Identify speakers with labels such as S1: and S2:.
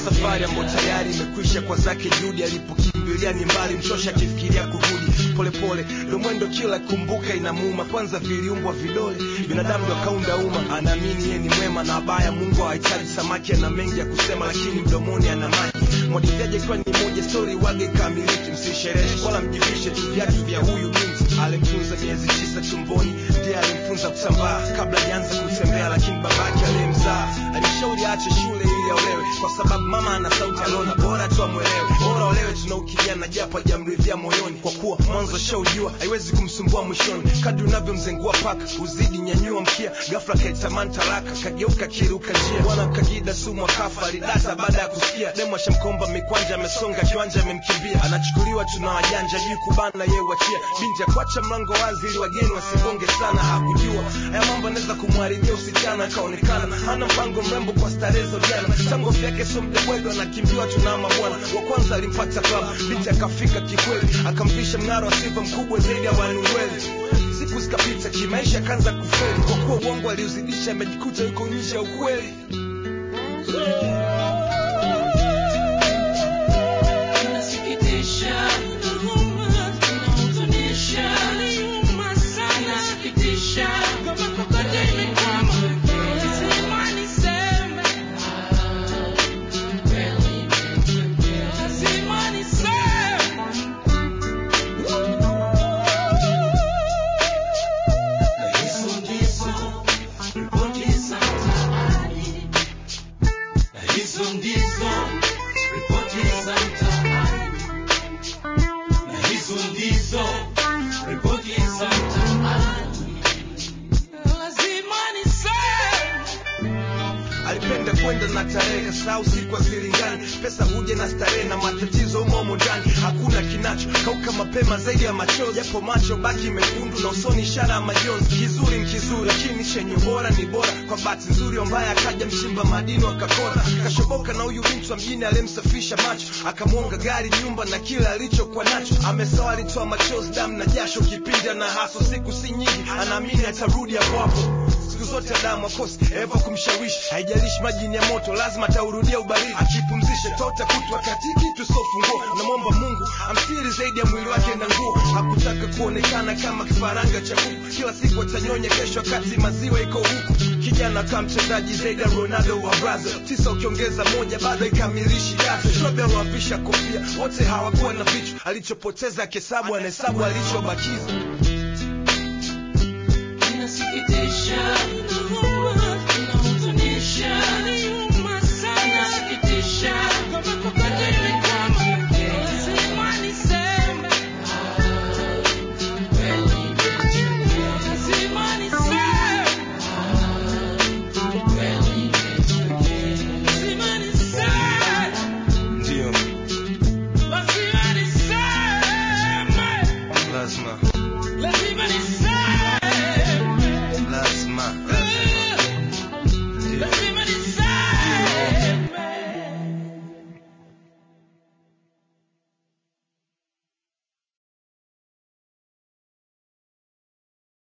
S1: safari ambayo tayari imekwisha kwa zake juhudi alipokimbilia ni mbali mchosha akifikiria kurudi polepole ndo mwendo kila kumbuka inamuuma kwanza viliumbwa vidole binadamu ndo akaunda umma anaamini yeye ni mwema na abaya mungu hahitaji samaki ana mengi ya kusema lakini mdomoni ana maji mwadijaji ikiwa ni moja stori wage kamiliki msisherehe wala mjivishe tu viatu vya huyu binti alimtunza miezi tisa tumboni ndiye alimfunza kusambaa kabla jaanza kutembea lakini babake aliyemzaa alishauri aache shule ili aolewe kwa sababu mama ana sauti aliona bora tu amwelewe bora olewe tuna ukijana japo hajamridhia moyoni kwa kuwa mwanzo shaujua haiwezi kumsumbua mwishoni kadri unavyomzengua paka uzidi nyanyua mkia gafla kaitamani talaka kageuka kiruka njia bwana kagida sumu akafa alidata baada ya kusikia demu ashamkomba mikwanja amesonga kiwanja amemkimbia anachukuliwa tuna wajanja juu kubana ye wachia binti akuacha mlango wazi ili wageni wasigonge sana hakujua haya mambo anaweza kumharibia usichana akaonekana hana mpango mrembo kwa starehe za ujana tango vyake so mdebwedo anakimbiwa tunama bwana wa kwanza alimpata club binti akafika kikweli akamvisha mnara wa sifa mkubwa zaidi ya wanungweli siku zikapita kimaisha akaanza kufeli kwa kuwa uongo aliuzidisha amejikuta yuko nje ya ukweli
S2: Inasikitisha, inahuzunisha, inasikitisha, kote imekama. Lazima niseme, lazima niseme. Na hizo ndizo ripoti za mtaani. Na hizo ndizo ripoti za mtaani. Na hizo ndizo ripoti za mtaani. Lazima niseme.
S1: alipenda kwenda na tarehe kasahau siku azilingani pesa huja na starehe na matatizo umomo ndani hakuna kinacho kauka mapema zaidi ya machozi japo macho baki mekundu na usoni ishara ya majonzi kizuri ni kizuri lakini chenye bora ni bora kwa bahati nzuri ambaye akaja mchimba madini akakora kashoboka na huyu binti wa mjini aliyemsafisha macho akamwonga gari nyumba na kila alichokuwa nacho amesawa alitoa machozi damu na jasho kipindi ana haso siku si nyingi anaamini atarudi hapo hapo siku zote adamu akosi eva kumshawishi haijalishi maji ni ya moto lazima ataurudia ubaridi akipumzisha tota kutwa katiki tusofunguo namwomba mungu amstiri zaidi ya mwili wake na nguo hakutaka kuonekana kama kifaranga cha kuku kila siku atanyonya kesho wakati maziwa iko huku kijana kama mchezaji zaidi ya ronaldo wa brazil tisa ukiongeza moja bado ikamilishi yake shobe aliwavisha kofia wote hawakuwa na vichwa alichopoteza akihesabu anahesabu alichobakiza
S2: Inasikitisha,